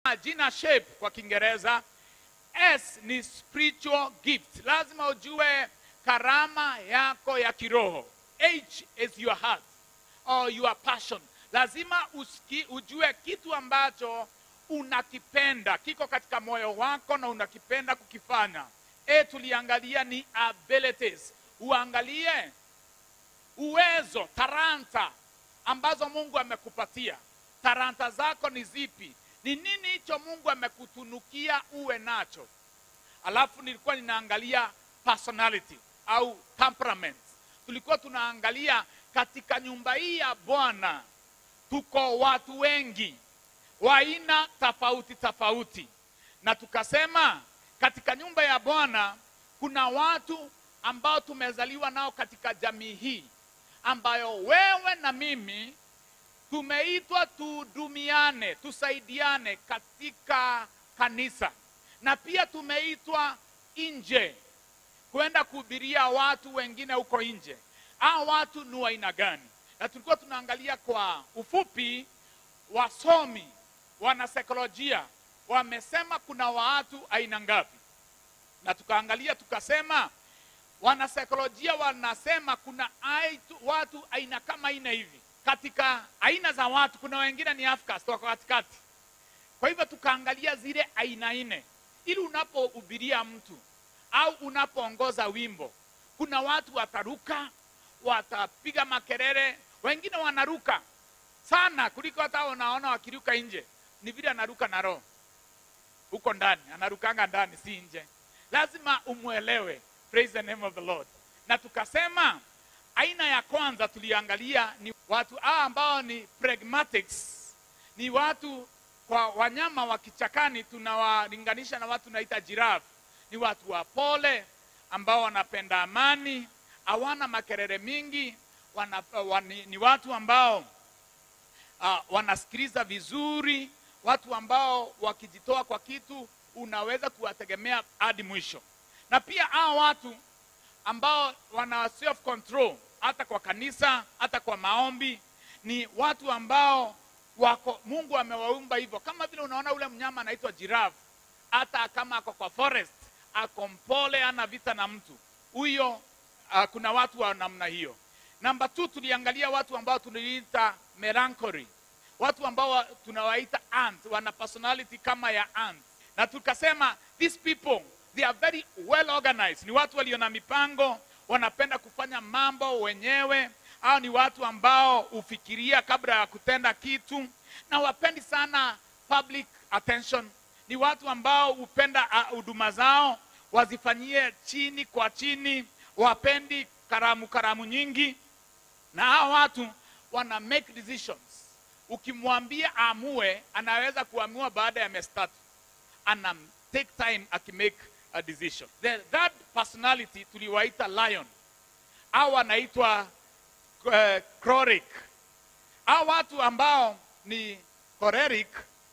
jina shape kwa Kiingereza. S ni spiritual gift, lazima ujue karama yako ya kiroho. H is your heart or your passion, lazima usiki, ujue kitu ambacho unakipenda kiko katika moyo wako na unakipenda kukifanya. A tuliangalia ni abilities, uangalie uwezo, talanta ambazo Mungu amekupatia. Talanta zako ni zipi? Ni nini hicho Mungu amekutunukia uwe nacho? Alafu nilikuwa ninaangalia personality au temperament. Tulikuwa tunaangalia katika nyumba hii ya Bwana tuko watu wengi wa aina tofauti tofauti, na tukasema katika nyumba ya Bwana kuna watu ambao tumezaliwa nao katika jamii hii ambayo wewe na mimi tumeitwa tuhudumiane, tusaidiane katika kanisa, na pia tumeitwa nje kwenda kuhubiria watu wengine huko nje. Hao watu ni wa aina gani? Na tulikuwa tunaangalia kwa ufupi, wasomi wanasaikolojia wamesema kuna watu aina ngapi, na tukaangalia tukasema wanasaikolojia wanasema kuna aitu, watu aina kama aina hivi. Katika aina za watu kuna wengine ni outcast, wako katikati. Kwa hivyo tukaangalia zile aina nne, ili unapohubiria mtu au unapoongoza wimbo, kuna watu wataruka, watapiga makelele, wengine wanaruka sana kuliko hata unaona wakiruka nje. Ni vile anaruka na roho huko ndani, anarukanga ndani, si nje. Lazima umwelewe. Praise the name of the Lord. Na tukasema aina ya kwanza tuliangalia ni watu hawa ambao ni pragmatics, ni watu kwa wanyama wa kichakani tunawalinganisha na watu naita giraffe. Ni watu wa pole ambao wanapenda amani, hawana makelele mingi, wana, wani, ni watu ambao uh, wanasikiliza vizuri, watu ambao wakijitoa kwa kitu unaweza kuwategemea hadi mwisho na pia hao watu ambao wana self control hata kwa kanisa hata kwa maombi ni watu ambao wako Mungu amewaumba hivyo, kama vile unaona ule mnyama anaitwa giraffe, hata kama ako kwa forest ako mpole, ana vita na mtu huyo. Uh, kuna watu wa namna hiyo. Namba two, tuliangalia watu ambao tuliita melancholy, watu ambao tunawaita ant, wana personality kama ya ant, na tukasema these people they are very well organized. Ni watu walio na mipango, wanapenda kufanya mambo wenyewe, au ni watu ambao hufikiria kabla ya kutenda kitu, na wapendi sana public attention. Ni watu ambao hupenda huduma uh, zao wazifanyie chini kwa chini, wapendi karamu karamu nyingi, na hao watu wana make decisions. Ukimwambia aamue, anaweza kuamua baada ya miezi tatu, ana take time akimake a decision. The third personality tuliwaita lion au wanaitwa uh, choleric. Hao watu ambao ni choleric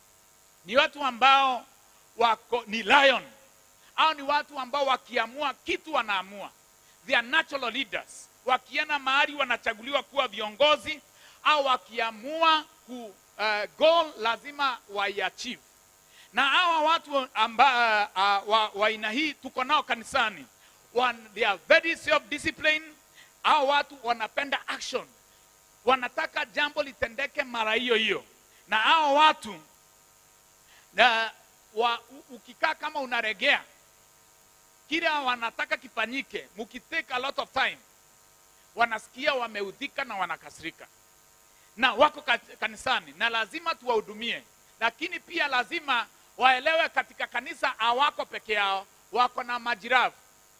ni watu ambao wako ni lion au ni watu ambao wakiamua kitu wanaamua. They are natural leaders. Wakienda mahali wanachaguliwa kuwa viongozi au wakiamua ku uh, goal lazima waiachieve na hawa watu amba, uh, wa, wa aina hii tuko nao kanisani. One, they are very self disciplined. Hawa watu wanapenda action, wanataka jambo litendeke mara hiyo hiyo. Na hawa watu na, wa, ukikaa kama unaregea kile wanataka kifanyike, mukitake a lot of time, wanasikia wameudhika na wanakasirika, na wako kanisani na lazima tuwahudumie, lakini pia lazima waelewe katika kanisa hawako peke yao, wako na majirafu.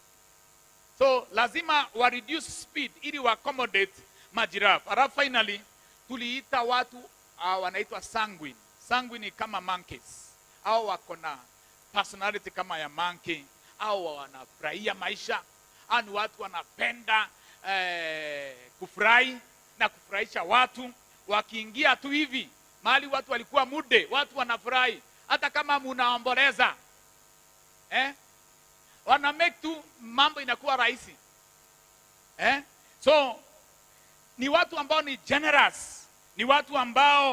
So lazima wa reduce speed ili wa accommodate majirafu. Alafu finally tuliita watu uh, wanaitwa sanguine. Sanguine kama monkeys, au wako na personality kama ya monkey, au wanafurahia maisha, au ni watu wanapenda eh, kufurahi na kufurahisha watu. Wakiingia tu hivi mahali watu walikuwa mude, watu wanafurahi hata kama munaomboleza eh? wana make tu mambo inakuwa rahisi eh? so ni watu ambao ni generous, ni watu ambao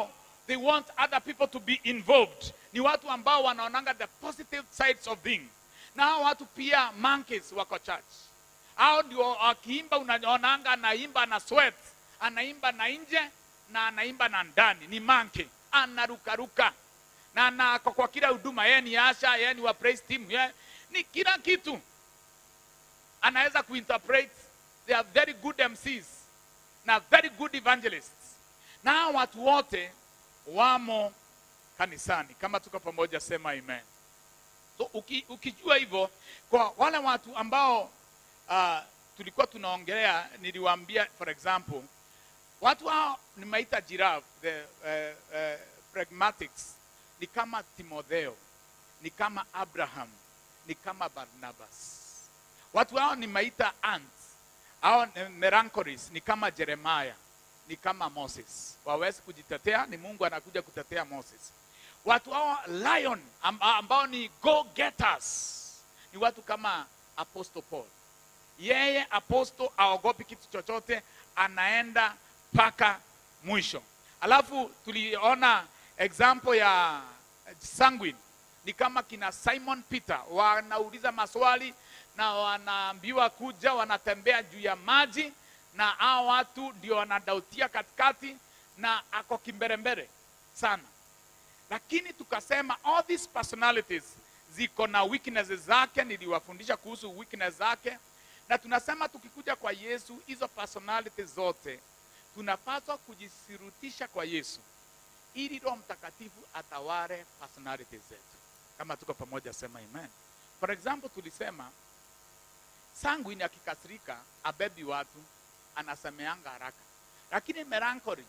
they want other people to be involved. Ni watu ambao wanaonanga the positive sides of things. Na hao watu pia monkeys wako church. Hao ndio akiimba unaonanga anaimba na sweat, anaimba na nje na anaimba na ndani. Ni monkey, anarukaruka. Na na kwa, kwa kila huduma yeye ni asha, yeye ni wa praise team, yeye ni kila kitu. Anaweza kuinterpret. They are very good MCs na very good evangelists. Na hao watu wote wamo kanisani. Kama tuko pamoja, sema amen. So, uki, ukijua hivyo, kwa wale watu ambao uh, tulikuwa tunaongelea, niliwaambia for example, watu hao nimeita giraffe, the uh, uh, pragmatics, ni kama Timotheo, ni kama Abraham, ni kama Barnabas. Watu hao nimeita ants au melancholies, ni kama Jeremiah, ni kama Moses. Wawezi kujitetea, ni Mungu anakuja kutetea Moses. Watu hao lion amb- ambao ni go getters, ni watu kama Apostle Paul. Yeye apostle aogopi kitu chochote, anaenda mpaka mwisho. Alafu tuliona example ya sanguine ni kama kina Simon Peter, wanauliza maswali na wanaambiwa kuja, wanatembea juu ya maji, na hao watu ndio wanadautia katikati, na ako kimbelembele sana. Lakini tukasema all these personalities ziko na weaknesses zake, niliwafundisha kuhusu weakness zake, na tunasema tukikuja kwa Yesu, hizo personalities zote tunapaswa kujisirutisha kwa Yesu ili Roho Mtakatifu atawale personalities zetu. Kama tuko pamoja, sema amen. For example, tulisema sanguine akikasirika abebi watu, anasemeanga haraka, lakini melancholy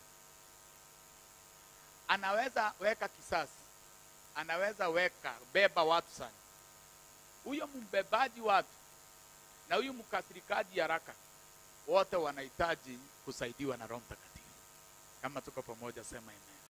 anaweza weka kisasi, anaweza weka beba watu sana. Huyo mbebaji watu na huyu mkasirikaji haraka, wote wanahitaji kusaidiwa na Roho Mtakatifu. Kama tuko pamoja, sema amen.